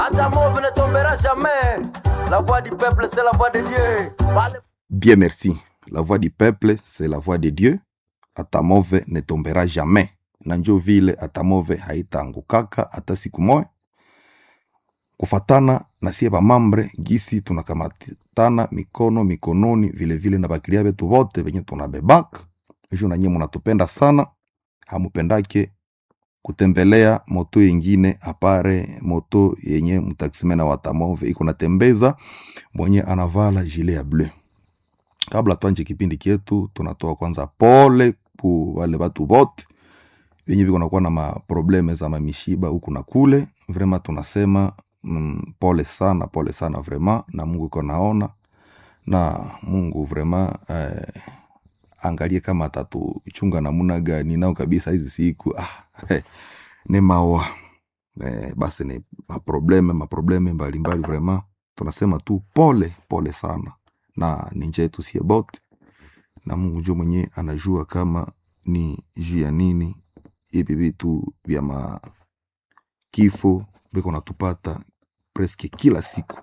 Hata mauve ne tombera jamais. La voix du peuple, c'est la voix de Dieu. Parle- Bien merci. La voix du peuple, c'est la voix de Dieu. Atamove ne tombera jamais. Na njo vile atamove haitaangukaka hata siku moja. Kufatana na sie bamambre gisi tunakamatana mikono mikononi vile vile na bakilia betu bote venye tunabebaka. Ju na nyie munatupenda sana. Hamupendake kutembelea moto yengine apare moto yenye mtaksimena watamove iko natembeza mwenye anavala jile ya bleu kabla twanje kipindi kyetu tunatoa kwanza pole ku wale watu bote wenye viko nakuwa na maprobleme za mamishiba huku na kule vrema tunasema mm, pole sana pole sana vrema na mungu iko naona na mungu vrema eh, angalie kama atatuchunga namuna gani nao kabisa hizi siku ah, eh, ni mawa eh, basi ni maprobleme maprobleme mbalimbali vrema tunasema tu pole pole sana na ni njia yetu sie bote na mungu njo mwenye anajua kama ni juu ya nini hivi vitu vya makifo viko natupata preske kila siku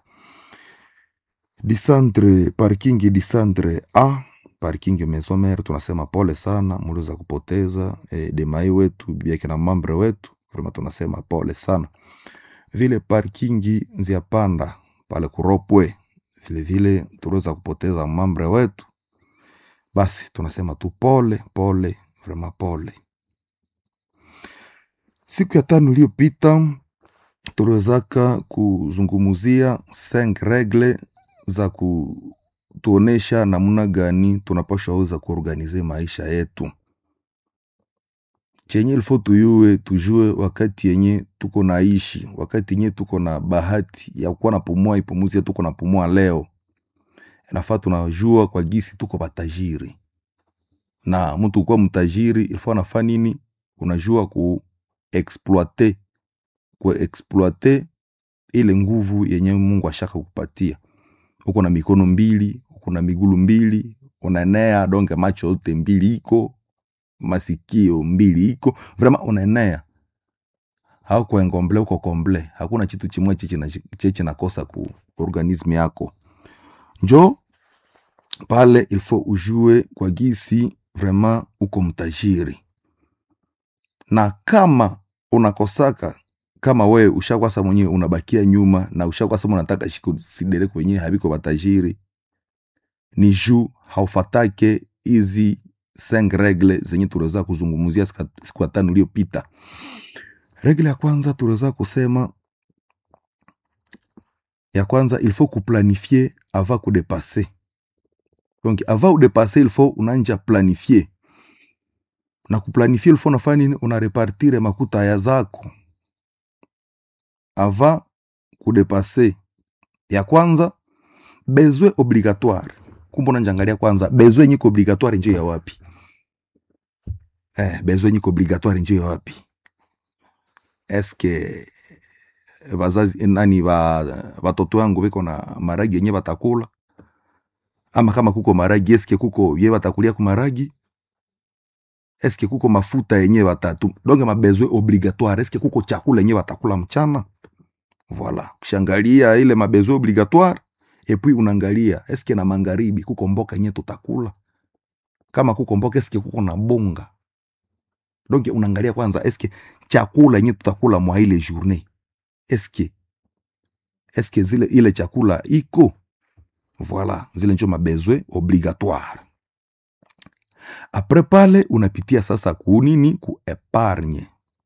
disantre parking disantre a parking maison mère tunasema pole sana muliweza kupoteza e, demai wetu biake na mambre wetu vrema tunasema pole sana vile parkingi nzia panda pale kuropwe vile vile tuliweza kupoteza mambre wetu basi tunasema tu pole pole vrema pole siku ya tano iliyopita tuliwezaka kuzungumuzia cinq regle za kutuonesha namna gani tunapashwa weza kuorganize maisha yetu chenye ilfo tuyue tujue wakati yenye tuko naishi wakati yenye tuko na bahati ya kuwa napumua ipumuzi yetu tuko napumua leo inafaa tunajua kwa gisi tuko batajiri na mtu kuwa mtajiri ilfo anafaa nini unajua ku exploite ku exploite ile nguvu yenye mungu ashaka kupatia uko na mikono mbili uko na migulu mbili unaenea donge macho yote mbili iko masikio mbili iko vrema unaenea haukuengomble uko komble hakuna chitu chimwe cheche nakosa ku organisme yako njo pale ilfo ujue kwa gisi vrema uko mtajiri na kama unakosaka kama wewe ushakwasa mwenyewe unabakia nyuma na ushakwasa unataka shikusidere kwenyewe habiko batajiri ni juu haufatake hizi cinq regle zenye tuliweza kuzungumzia sika- siku ya tano iliyopita regle ya kwanza tuliweza kusema ya kwanza il faut kuplanifie avant kudepase donc avant udepase il faut unanja planifie na kuplanifie il faut unafanya nini unarepartire makuta ya zako avant kudepase ya kwanza besoin obligatoire kumbe unanjangalia kwanza besoin nyiko obligatoire njo ya wapi eh, besoin nyiko obligatoire njo ya wapi eske bazazi nani ba batoto wangu biko na maragi yenye batakula ama kama kuko maragi eske kuko ye batakulia ku maragi eske kuko mafuta yenye batatu donge mabesoin obligatoire eske kuko chakula yenye batakula mchana voilà kushangalia ile mabesoin obligatoire epui unaangalia eske na magharibi kuko mboka yenye tutakula kama kuko mboka eske kuko na bonga donc unaangalia kwanza eske chakula yenye tutakula mwa ile journée eske eske zile ile chakula iko voilà zile njo mabesoin obligatoire apres pale unapitia sasa kunini ku epargne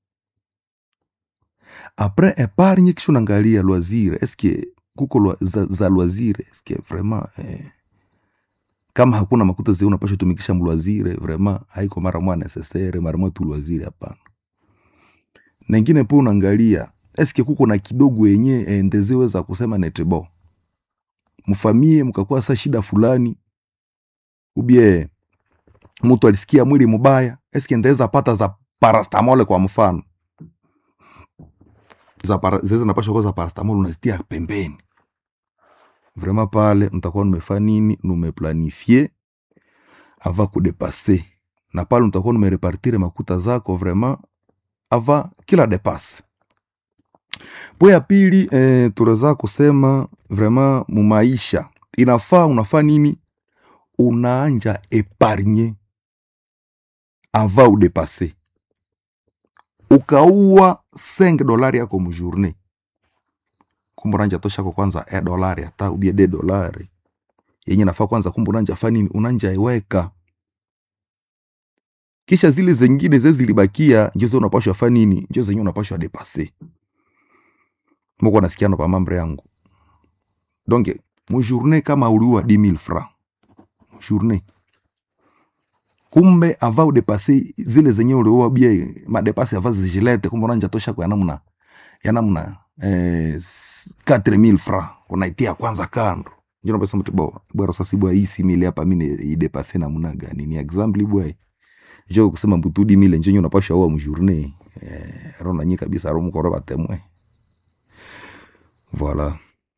apres epargne kisha unaangalia loisir eske kuko lwa, za, za loisir eske vraiment eh, kama hakuna makuta zi unapasha tumikisha mlwazire vraiment haiko mara mwa necessaire mara mwa tu lwazire hapana na ingine po unaangalia eske kuko na kidogo yenye endezeweza kusema netebo mfamie mkakuwa sa shida fulani ubie mtu alisikia mwili mubaya eske ndaweza pata za parastamole kwa mfano za para, zeze napasha kuwa za parastamole unazitia pembeni vraiment pale mtakuwa numefa nini numeplanifie ava kudepase na pale mtakuwa numerepartire makuta zako vraiment ava kila depase po ya pili eh, tunaweza kusema vraiment mumaisha inafaa unafaa nini unaanja epargne ava udepase ukaua 5 dolari yako mujourne kumbe unanja toshako kwanza e dolari hata ubie de dolari yenye nafaa kwanza kumbe unanja fa nini unanja iweka kisha zile zengine ze zilibakia njo ze unapashwa fa nini njo zenye unapashwa depase moko nasikiano pa mambre yangu donc mujourne kama uliua 10000 francs journée kumbe ava udepase zile zenye uliua bia madepase ava zijilete kumbe unanja tosha kwa namna ya namna eh, 4000 francs unaitia kwanza kando njo napesa mtu bo bwaro sasa bwa hii simile hapa mimi idepase namna gani ni example bwa jo kusema mbutudi mile njo unapasha ua mjourne eh, rona nyi kabisa romu koroba temwe voilà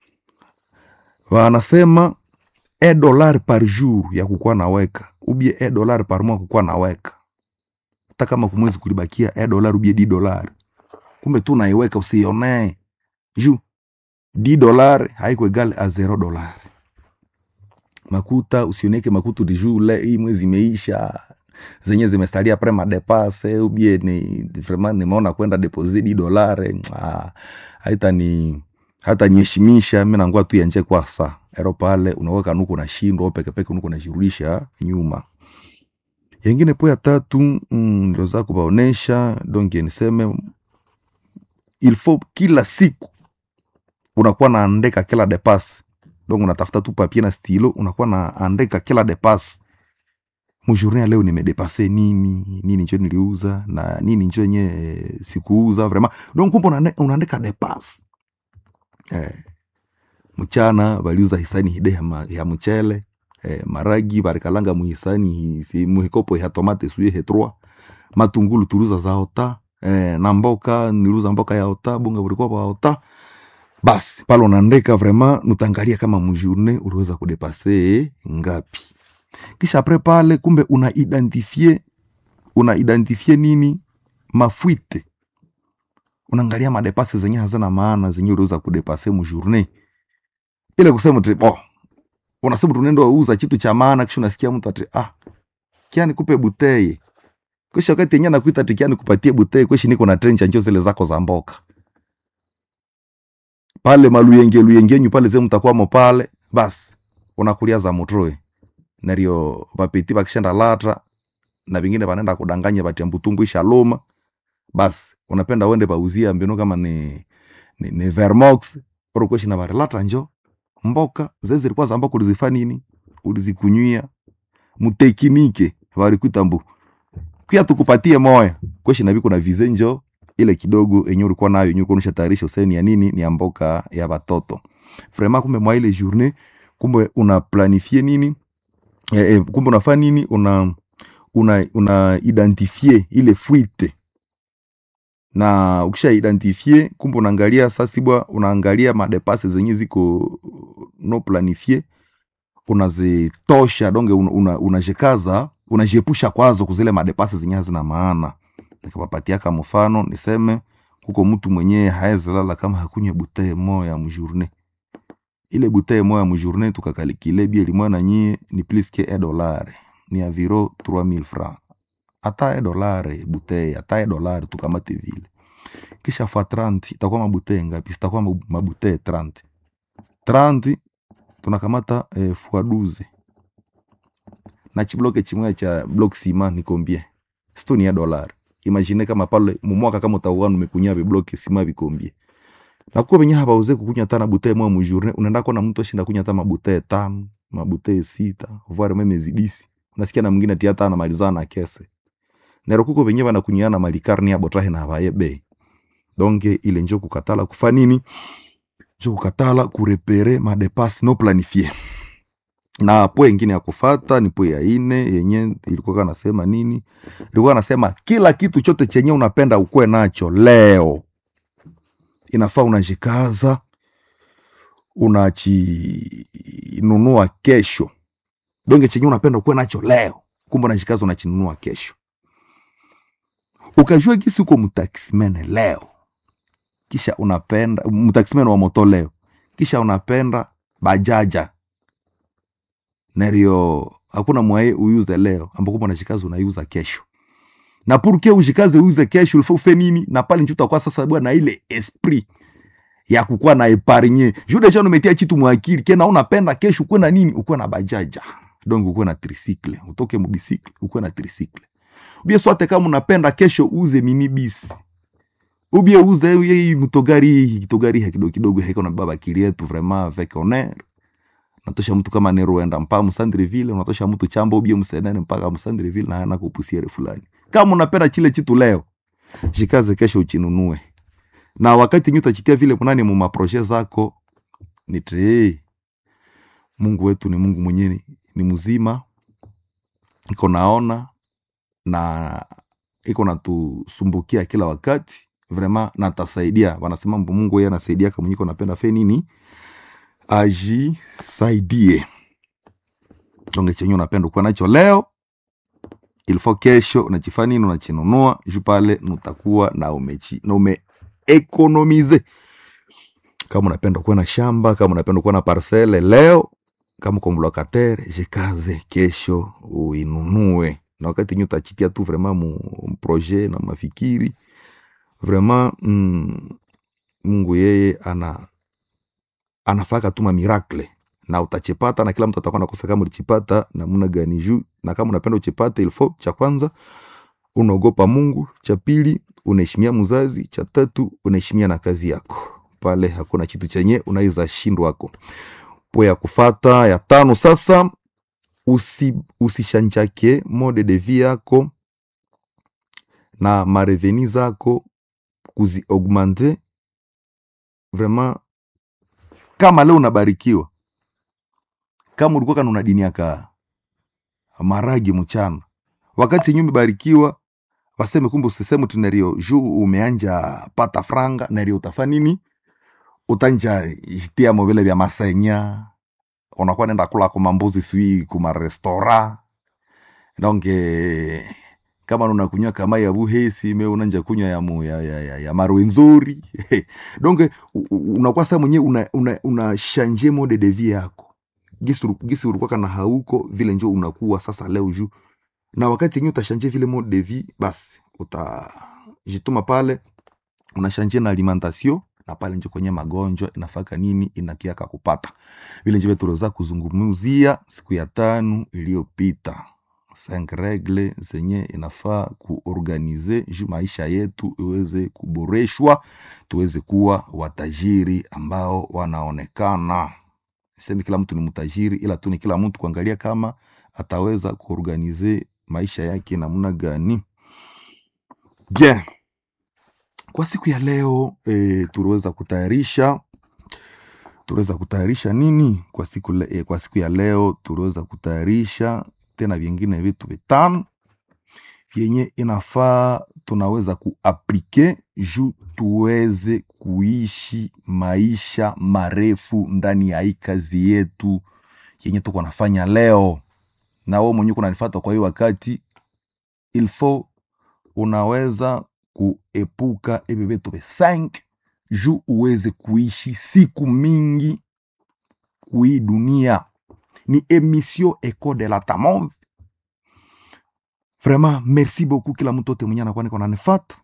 wanasema e dollar par jour ya kukuwa naweka ubie e dollar par mois kukuwa naweka hata kama kumwezi kulibakia e dollar ubie di dollar kumbe tu naiweka usionee ju di dollar haiko egal a zero dollar makuta usioneke makuta di jour le hii mwezi imeisha zenye zimesalia pre madepase ubie ni vraiment nimeona kwenda deposit di dollar ah, haita ni hata nyeshimisha mi nangua tu yanje kwa sa ero pale unaweka nuko na shindo pekepeke nuko najirudisha nyuma yengine po ya tatu mm, niliweza kubaonesha donc niseme il faut kila siku unakuwa naandika kila depas donc unatafuta tu papie na stilo unakuwa naandika kila depas mujourne ya leo nimedepase nini nini njo niliuza na nini njo yenye eh, sikuuza vraiment donc kumbe unaande- unaandika depas eh, mchana baliuza hisani hide ya, ma, ya mchele eh, maragi barikalanga muhisani hi- si, muhikopo ya tomate suye hetroa matungulu tuliuza za ota eh, na mboka niliuza mboka ya ota bunga bulikuwa bwa ota basi pale unaandika vraiment nutangalia kama mujourne uliweza kudepase ngapi kisha apres pale kumbe una identifie una identifie nini mafuite unaangalia madepase zenye hazina maana zenye uliweza kudepase mujourne ile kusema tu oh, unasema tunaenda uza kitu cha maana kisha unasikia mtu ati ah kiani kupe buteye kisha wakati yenyewe nakuita ati kiani kupatie buteye kweshi niko na trencha njo zile zako za mboka pale maluyenge luyengenyu pale ze mtakwamo pale basi unakulia za mutroe nario vapeti vakishenda latra na vingine vanaenda kudanganya vatia mbutungu ishaloma basi unapenda uende pauzia mbinu kama ni, ni, ni vermox orokweshi na varilatra njo mboka ze zilikuwa za mboka ulizifa nini ulizikunywia mutekinike valikuita mbu kia tukupatie moya kweshi navi kuna vize njo ile kidogo enye ulikuwa nayo enye ulikuwa tayarisha useni ya nini ni ya mboka ya watoto vraiment kumbe mwa ile journée kumbe una planifie nini eh, eh, kumbe unafaa nini una una una identifie ile fuite na ukisha identifie kumbe unaangalia sasi bwa unaangalia madepase zenye ziko no planifie unazitosha donge unajikaza una, unajikaza, unajiepusha kwazo kuzile madepase zenye hazina maana nikawapatiaka mfano niseme kuko mtu mwenyewe haezi lala kama hakunywe butee moya mjourne ile butee moya mjourne tukakalikile bie limoya na nyie ni plus que e dolare ni aviro 3000 francs ata e dolare butee ata e dolare tukamate vile kisha fa 30 itakuwa mabutee ngapi zitakuwa mabu- mabutee 30 30 tunakamata eh, fois 12 na chibloke chimoya cha block sima ni combien sto ni ya dolari imagine kama pale mumwaka kama utakuwa numekunya vibloke sima vikombie na kuko venye habauze kukunya tana butee moya mujourne unaenda kona mtu ashinda kunya hata mabutee tano mabutee sita voire meme zidisi unasikia na mwingine ati hata anamalizana na kese nero kuko venye vanakunyiana malikarni ya botrahe na havaye bei donke ile njo kukatala kufa nini njo kukatala kurepere madepase no planifie na po ingine ya kufata ni po ya ine yenye ilikuwa kanasema nini ilikuwa nasema kila kitu chote chenye unapenda ukuwe nacho leo inafaa unajikaza unachinunua kesho donge chenye unapenda ukuwe nacho leo kumbe unajikaza unachinunua kesho ukajua gisi uko mtaksimene leo kisha unapenda mtaximene wa moto leo kisha unapenda bajaja nerio hakuna mwaye uyuze leo ambako mwanashikazi unaiuza kesho na purke ushikaze uuze kesho ulifo ufe nini na pale njuta kwa sasa bwana ile esprit ya kukuwa na epargne juu deja umetia kitu mwakili kena unapenda kesho ukuwe na nini ukuwe na bajaja donc ukuwe na tricycle utoke mubisikle ukuwe na tricycle ubie swate kama unapenda kesho uze minibisi ubie uze hii mtogari hii kitogari hii kidogo kidogo haiko na baba kili yetu vraiment avec honneur unatosha mtu kama neruenda mpaka msandreville unatosha mtu chambo ubie msenene mpaka msandreville na ana kupusiere fulani kama unapenda chile chitu leo jikaze kesho uchinunue na wakati nyu utachitia vile munani mu maproje zako nite mungu wetu ni mungu mwenyewe ni mzima iko naona na iko natusumbukia kila wakati vraiment na atasaidia wanasema mbu mungu yeye anasaidia kama mwenye iko napenda fe nini ajisaidie donge chenye unapenda kuwa nacho leo ilfo kesho unachifanya nini unachinunua juu pale nutakuwa na umechi na umeekonomize kama unapenda kuwa na shamba kama unapenda kuwa na parcele leo kama uko mlokatere jikaze kesho uinunue na wakati nyu utachitia tu vraiment mu mu projet na mafikiri vraiment mm, mungu yeye ana anafaka tuma miracle na utachipata na kila mtu atakuwa nakosa kama ulichipata namna gani juu na kama unapenda uchipate ilfo cha kwanza unaogopa mungu cha pili unaheshimia mzazi cha tatu unaheshimia na kazi yako pale hakuna kitu chenye unaweza shindwako po ya kufata ya tano sasa usi, usishanjake mode de vie yako na mareveni zako kuziaugmente vraiment kama leo unabarikiwa kama ulikuwa kana una dini yaka maragi mchana wakati yenyewe umebarikiwa waseme kumbe usiseme tu nerio juu umeanja pata franga nerio utafa nini utanja jitia mo vile vya masenya unakuwa nenda kula kwa mambuzi sui kuma restora donc eh, kama unakunywa kama ya buhesi me unanja kunywa ya, mu, ya, ya, ya, ya marwenzori donc u- u- unakuwa saa mwenyewe una, una, una shanje mode de vie yako gisi ulu- gisi ulikuwa kana hauko vile njo unakuwa sasa leo juu na wakati yenyewe utashanje vile mode de vie basi utajituma pale unashanje na alimentation na pale njo kwenye magonjwa inafaka nini inakiaka kupata vile njo tuliweza kuzungumzia siku ya tano iliyopita cinq regle zenye inafaa kuorganize juu maisha yetu iweze kuboreshwa tuweze kuwa watajiri ambao wanaonekana semi kila mtu ni mtajiri ila tu ni kila mtu kuangalia kama ataweza kuorganize maisha yake namna gani bien kwa siku ya leo e, tuliweza kutayarisha tuliweza kutayarisha nini kwa siku, le, e, kwa siku ya leo tuliweza kutayarisha tena vingine vitu vitano vyenye inafaa tunaweza kuaplike juu tuweze kuishi maisha marefu ndani ya hii kazi yetu yenye tuko nafanya leo na wewe mwenyewe kunanifata kwa hiyo wakati ilfo unaweza kuepuka hivi vitu vi 5 juu uweze kuishi siku mingi kui dunia ni emission eco de la tamove vraiment merci beaucoup kila mtu ote mwenye anakuwa niko nanifata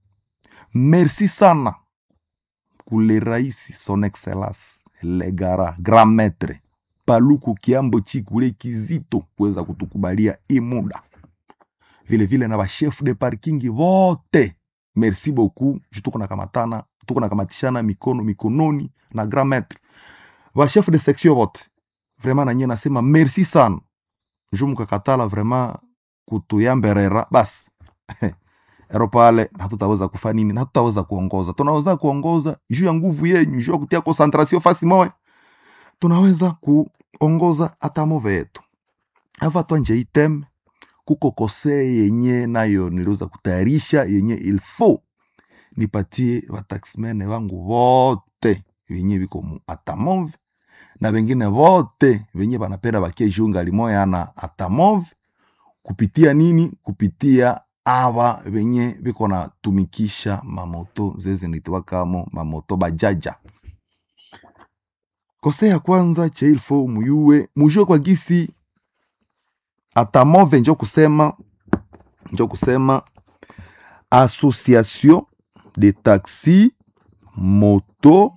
merci sana kule raisi son excellence legara grand maître paluku kiambo chikule kizito kuweza kutukubalia hii muda vile vile na bachef de parking vote merci beaucoup ju tuko nakamatana tuko nakamatishana mikono mikononi na grand maître bachef de section vote vraiment nanye nasema merci sana ju mukakatala vraiment kutuyamberera basi ero pale hatutaweza kufa nini na hatutaweza kuongoza tunaweza kuongoza juu ya nguvu yenyu juu ya kutia concentration fasi moya tunaweza kuongoza hata move yetu ava twanje item kuko kose yenye nayo niliweza kutayarisha yenye ilfo nipatie wataximene wangu vote venye viko mu atamove na vengine vote venye vanapenda vakie jiunga limoya na atamove kupitia nini kupitia aba benye biko natumikisha mamoto zezi nitiwakamo mamoto bajaja kose ya kwanza che ilfo muyue mujue kwa gisi atamove njo kusema njo kusema association de taxi moto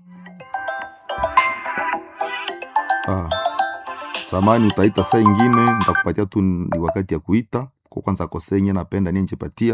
ah, samani utaita saa ingine nitakupatia tu ni wakati ya kuita kwa kwanza kosenye napenda niye njipatia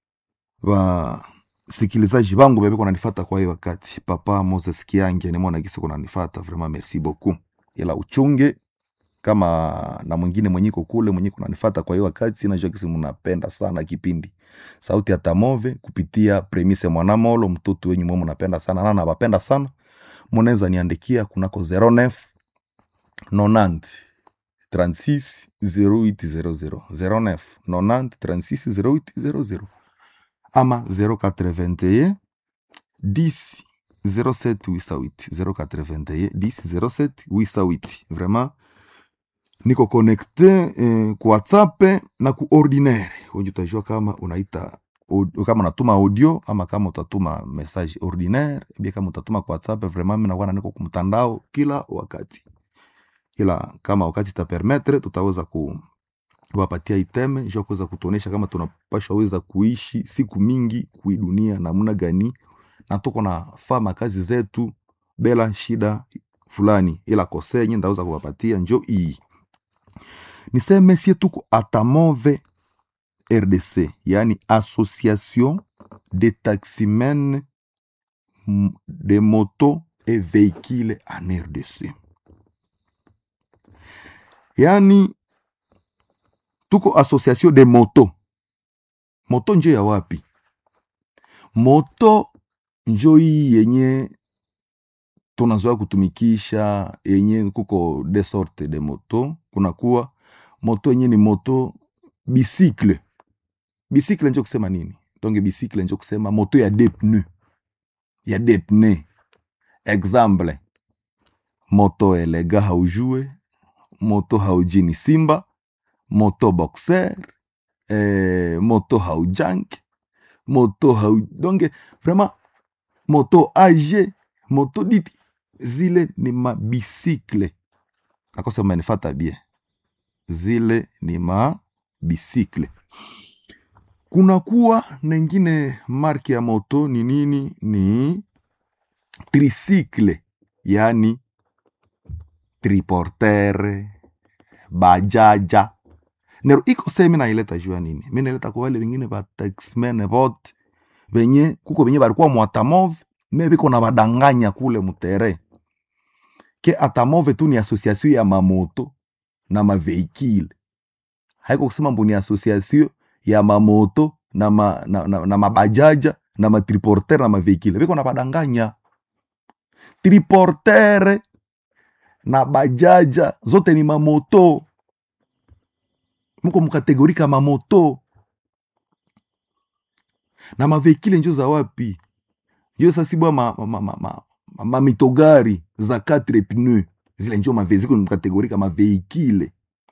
wasikilizaji bangu bebeko nanifata kwa hii wakati papa moses kiange nimona gisi kunanifata vraiment merci beaucoup ila uchunge kama na mwingine mwenyiko kule mwenyiko nanifata kwa hii wakati najua kisi mnapenda sana kipindi sauti ya tamove kupitia premise mwanamolo mtoto wenyu mwe mnapenda sana na nabapenda sana munaweza niandikia kunako 09 90 36 0800 09 90 36 0800 ama 081 10 07 88 081 10 07 88 vraiment niko connecte eh, ku whatsapp na ku ordinaire wenye utajua kama unaita au- kama unatuma audio ama kama utatuma message ordinaire bia kama utatuma kwa whatsapp vraiment mimi nakuwa niko kumtandao kila wakati ila kama wakati itapermetre tutaweza ku kuwapatia iteme juu ya kuweza kutuonesha kama tunapashwa weza kuishi siku mingi kui dunia namna gani na tuko na fama kazi zetu bila shida fulani ila kosenye ndaweza kuwapatia njo iyi niseme sie tuko atamove rdc yani association de taximen m- de moto et véhicule en rdc yani tuko association de moto moto njo ya wapi moto njo hii yenye tunazoea kutumikisha yenye kuko de sorte de moto kunakuwa moto yenye ni moto bisikle bisikle njo kusema nini donge bisikle njo kusema moto ya de pneu ya de pneu exemple moto elega haujue moto haujini simba moto boxer eh, moto haujank moto hau donge vraiment moto ag moto diti zile ni mabisikle akosa manifata bien zile ni mabisikle kunakuwa nengine marki ya moto ni nini ni trisikle yani triportere bajaja nero iko se mi naileta juu ya nini mi naileta kwa wale wengine ba taxmen vote venye kuko venye balikuwa mwatamove me biko na badanganya kule mutere ke atamove tu ni association ya mamoto na maveikile haiko kusema mbu ni association ya mamoto na, ma, na, na, na mabajaja na matriportere na maveikile biko na badanganya triportere na bajaja zote ni mamoto muko mukategori ka mamoto na maveikile njo za wapi njo sasibwa mamitogari ma, ma, ma, ma, ma mitogari za 4 pneu zile njo maveziko mukategori ka maveikile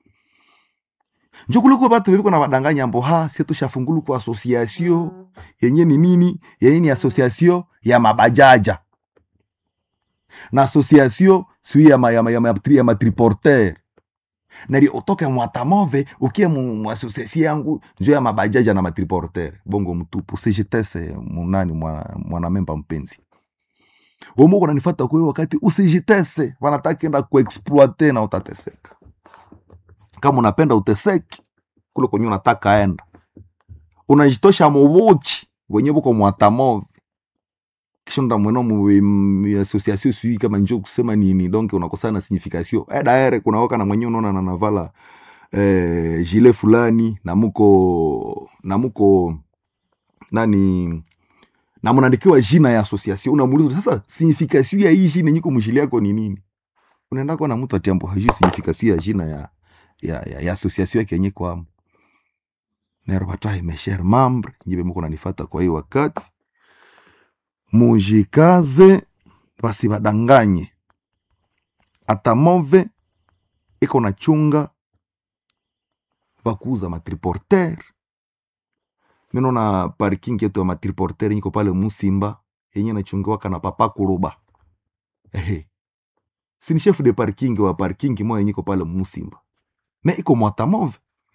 njo kuliko batu bebiko na badanganya mbo ha sie tushafungulu ku association yenye ni nini yenye ni association ya mabajaja na association sui ya, ma, ya, ma, ya, ma, ya matriporter nari utoke mwatamove ukie mu, mu association yangu njo ya mabajaja na matriporter bongo mtupu sijitese munani mwana, mwanamemba mpenzi womuko nanifata kwe wakati usijitese wanataka enda kuexploite na utateseka kama unapenda uteseki kule kwenye unataka enda unajitosha mubuchi wenye buko mwatamove kisha nda mweno mu mu association sui kama njo kusema nini donc unakosana na signification eh daere kuna waka na mwenye unaona na navala eh, gilet fulani na muko na muko nani na mnaandikiwa jina ya association unamuuliza sasa signification ya hii jina nyiko mjili yako ni nini unaenda kwa na mtu atiambo hajui signification ya jina ya ya, ya, ya association yake yenye kwamo nerbatai mesher mambre nyibe muko nanifata kwa hii wakati mujikaze basibadanganye atamove iko na chunga bakuuza matriporter minona parking yetu ya matriporter iko pale musimba yenye nachungiwaka na papa kuruba ehe sini chef de parking wa parking moya yenye iko pale musimba me iko mwatamove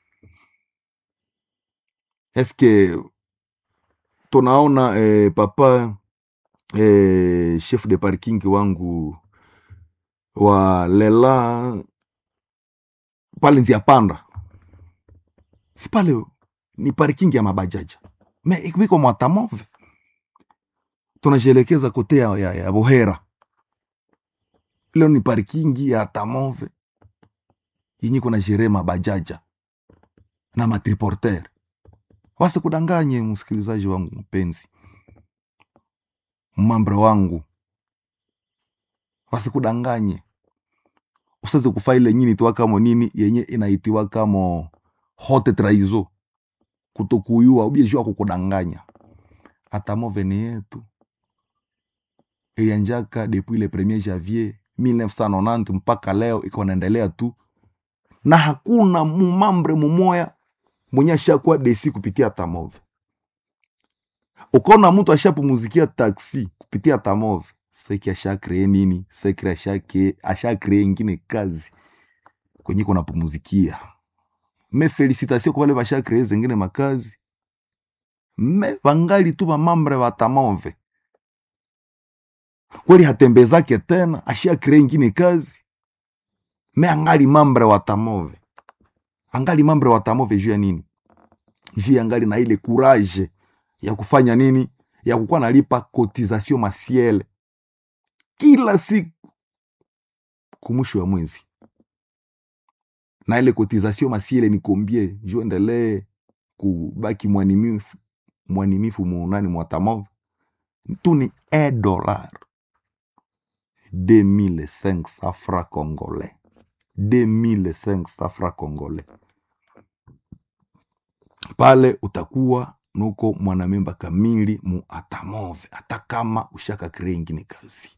eske tunaona eh, papa eh, chef de parking wangu wa lela pale nzia panda si pale ni parking ya mabajaja me iko iko mwatamove tunajielekeza kote ya, ya, ya bohera leo ni parkingi ya tamove yenye kuna jere mabajaja na matriporter wase kudanganye msikilizaji wangu mpenzi mambre wangu wasikudanganye usiweze kufa ile nyini tiwa kamo nini yenye inaitiwa kamo hote traizo kutokuyua ubiejua kukudanganya atamove ni yetu ilianjaka depuis le premier janvier 1990 mpaka leo iko naendelea tu na hakuna mumambre mumoya mwenye ashakuwa desi kupitia tamove ukaona mtu ashapumuzikia taksi kupitia tamove seki ashakree nini seki ashake ashakree ingine kazi kwenye kunapumuzikia me felicitation kwa wale bashakree zengine makazi me vangali tu vamambre va tamove kweli hatembezake tena ashakree ingine kazi me angali mambre wa tamove angali mambre wa tamove juu ya nini juu ya angali na ile courage ya kufanya nini ya kukuwa nalipa cotisation masiele kila siku kumwisho wa mwezi na ile cotisation masiele ni kombie juu endelee kubaki mwanimifu mwanimifu muunani mwa tamove tu ni 1 dollar 2500 francs congolais 2500 francs congolais pale utakuwa nuko mwanamemba kamili mu atamove hata kama ushaka krea ingine kazi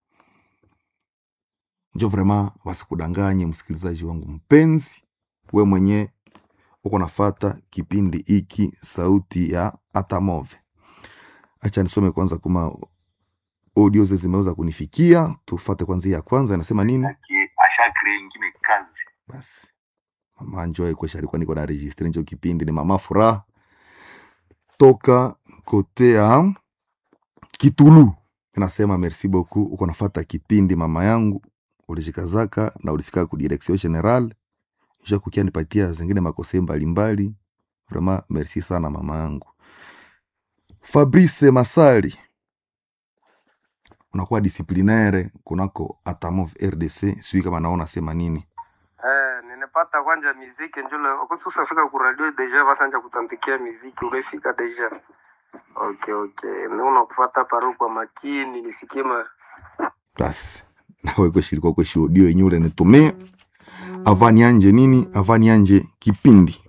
njo vrema wasikudanganye msikilizaji wangu mpenzi we mwenye uko nafata kipindi iki sauti ya atamove acha nisome kwanza kuma audio ze zimeweza kunifikia tufate kwanza hii ya kwanza inasema nini ashakre ingine kazi basi mama njoe kwesha alikuwa niko na registre njo kipindi ni mama furaha toka kote ya kitulu inasema merci beaucoup uko nafata kipindi mama yangu ulijikazaka na ulifika ku direction general ja kukia nipatia zingine makose mbalimbali vraiment merci sana mama yangu fabrice masali unakuwa disciplinaire kunako atamov rdc sijui kama naona sema nini Eh, ninepata kwanja miziki njule okusufika ku radio deja basanja kutandikia miziki ulefika deja okay okay ni unakufata paru kwa makini nisikie ma basi nawe kweshirikwa kweshi audio yenye ule nitumia avani anje nini avani anje kipindi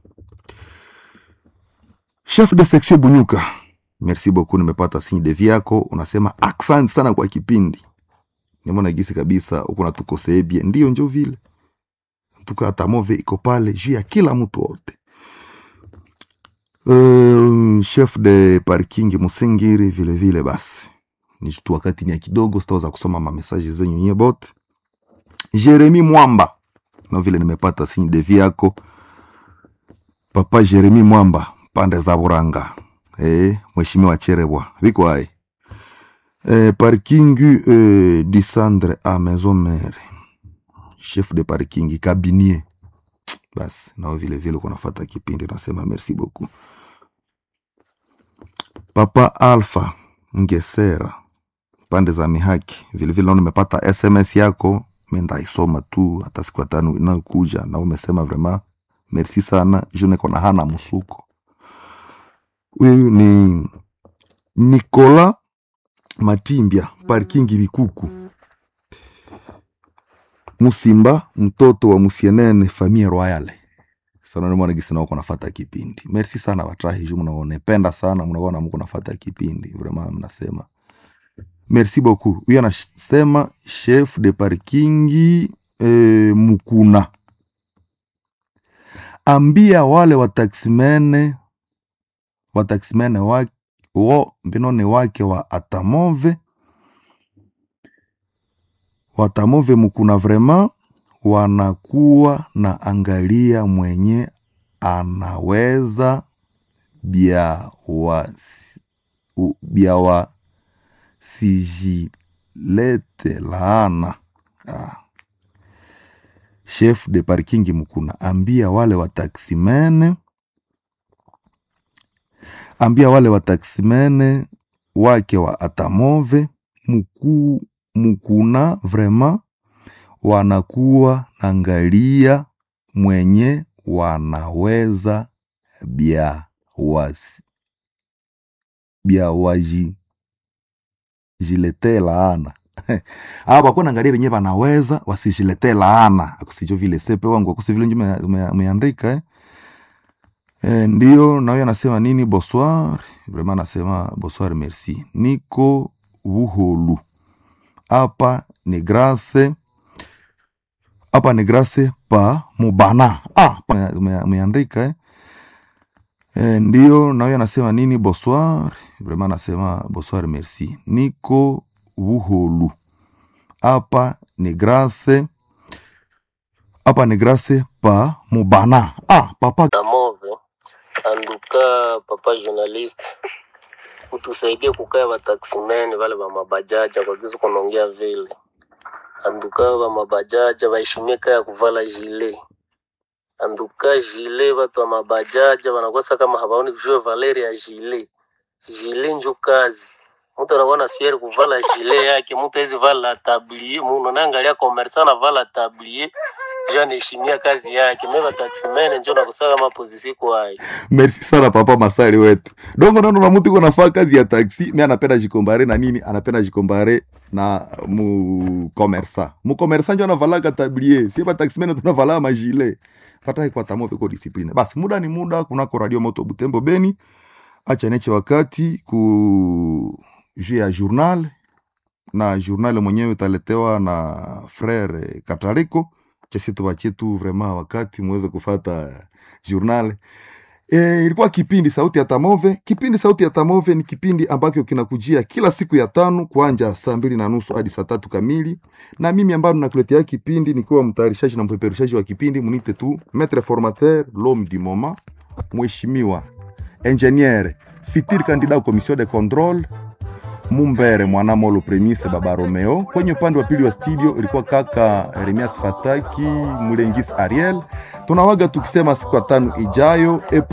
chef de section bunyuka merci beaucoup nimepata signe de vie yako unasema accent sana kwa kipindi nimeona gisi kabisa huko natukoseebie ndio njo vile tuka atamove iko pale juu ya kila mtu wote uh, chef de parking musingiri vile vile basi ni tu wakati ni ya kidogo sitaweza kusoma mamesaji zenyu nye bote jeremi mwamba na vile nimepata signe de vie yako papa jeremi mwamba pande za buranga eh, mheshimiwa cherebwa viko hai eh, parking eh, disandre a maison mère chef de parking kabinier basi nao vile vile kunafata kipindi nasema merci beaucoup papa alpha ngesera pande za mihaki vilevile nao nimepata sms yako mendaisoma tu hata siku ya tano inayokuja na umesema vraiment merci sana juneko na hana msuko huyu ni nicola matimbia parkingi bikuku musimba mtoto wa musienene famille royale sana nimwana gisi nao kunafata kipindi merci sana watrahi ju mnaonependa sana mnaona mko nafata kipindi vraiment mnasema merci beaucoup huyu anasema chef de parkingi eh, mukuna ambia wale wataksimene wataksimene wake wo mbinone wake wa atamove watamove mukuna vrema wanakuwa na angalia mwenye anaweza bya wa u- bya wa sijilete laana ah. chef de parking mukuna ambia wale wataksimene ambia wale wataksimene wake wa atamove muku, mukuna vrema wanakuwa nangalia mwenye wanaweza bya wasi bya waji jiletee laana aba bakuwa naangalia venye wanaweza wasijiletee laana akusijo vile sepe wangu akusi vile njume umeandika eh? E, ndio na huyo anasema nini bonsoir vraiment anasema bonsoir merci niko buholu hapa ni grace hapa ni grace pa mubana ah, pa- ume- umeandika eh? E, ndio na huyo anasema nini bonsoir vraiment anasema bonsoir merci niko buholu hapa ni grace hapa ni grace pa mubana ah, papa na move anduka papa journalist utusaidie kukaa wataksimeni wale wa mabajaja kwa kisu kunaongea vile anduka wa mabajaja waheshimie kaa ya kuvala jile anduka jile watu wa mabajaja wanakosa kama hawaoni vijue valeri ya jile jile njo kazi mtu anakuwa na fieri kuvala jile yake mtu awezi vala tablie muno naangalia komersa na vala tablie juu anaheshimia kazi yake meva taksimene njo nakusaka kama pozisi kwayo merci sana papa masari wetu dongo nono na mutu iko nafaa kazi ya taxi mi anapenda jikombare na nini anapenda jikombare na mukomersa mukomersa njo anavalaka tablie sie bataximene tunavalaa majile fatahi kwa tamo peko discipline basi muda ni muda kunako radio moto butembo beni acha neche wakati ku juu ya journal na journal mwenyewe utaletewa na frere katariko chesi tubachie tu vraiment wakati muweze kufata journal E, ilikuwa kipindi sauti ya Tamove. Kipindi sauti ya Tamove ni kipindi ambacho kinakujia kila siku ya tano kuanja saa mbili na nusu hadi saa tatu kamili, na mimi ambayo nakuletea kipindi nikiwa mtayarishaji na mpeperushaji wa kipindi, munite tu maître formateur l'homme du moment, mheshimiwa ingenier fitir candidat au commission de contrôle Mumbere Mwanamolo Premise Baba Romeo. Kwenye upande wa pili wa studio ilikuwa kaka Remias Fataki Mulengis Ariel. Tunawaga tukisema siku ya tano ijayo.